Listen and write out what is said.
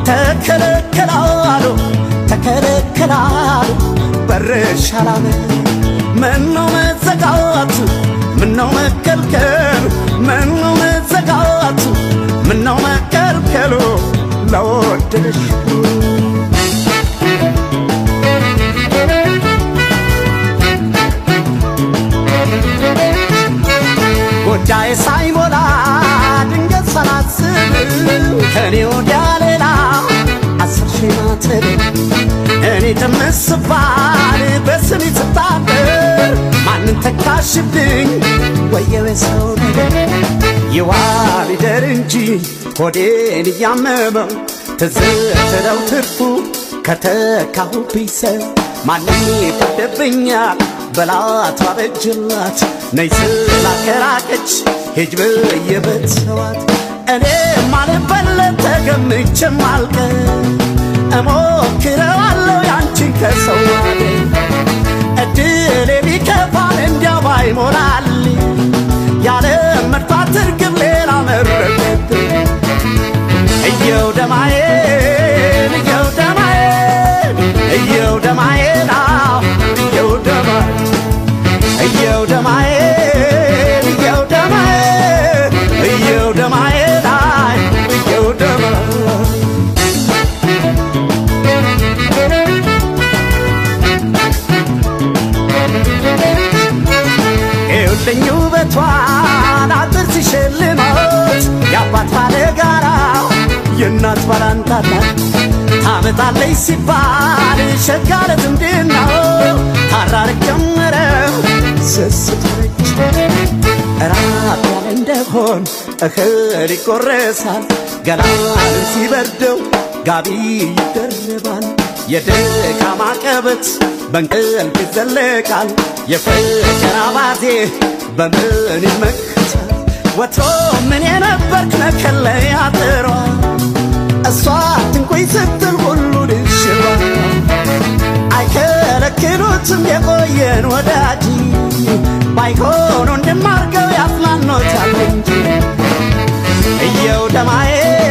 ተከለከላሉ ተከለከላሉ በርሽ አላለ ምነው መዘጋቱ ምነው መከልከሉ ምነው መዘጋቱ ምነው መከልከሉ ለወደደሽ ጉዳይ ሳይሞላ ድንገት ሳላስብ ከኔ ወዲያ ሌላ አስር ሺህ ማትብ እኔ ትምስባል በስሜ ስታበር ማንን ተካሽብኝ ወየው ሰው ነገር ይዋል ይደር እንጂ ሆዴን እያመመው ትዝትለው ትርፉ ከተካሁብኝ ሰው ማንም ይፈርድብኛል በላት ባበጅላት ነይ ስላከራቀች ሂጅ ብዬ በተሰዋት እኔ ማልበለት ተገምቼም አልቀር እሞክረዋለሁ ያንቺን ከሰው እድሌ ቢከፋል እንዲያው ባይሞላልኝ ያለ መድፋት እርግብ ሌላ መረጠብኝ እየው ደማዬን እየው ደማዬን እየው ደማዬን አዎ እየው ደማዬን እየው ደማዬን እየው ደማዬን እየው ደማዬን አይ እየው ደማዬን ይኸውልኝ ውበቷን አጥር ሲሸልማት የአባት ባለ ጋራ የእናት ባላንጣላት ታመጣለች ሲባል ሸጋለ ዝምድና ታራርቅ ጀመረ ስስቶች ራብ ያለ እንደሆን እህል ይቆረሳል ገላን ሲበርደው ጋቢ ይደረባል የድካም አቀበት በእንቅልፍ ይዘለቃል የፍቅር አባዜ በምን ይመክታል ወትሮ ምን የነበርክ መከለያ አጥሯ እሷ ትንቆይ ስትል ሁሉ ድሽሯ አይከለክሉትም የቆየን ወዳጅ ባይሆኑ እንድማርገው ያፍናኖታል እንጂ እየው ደማዬ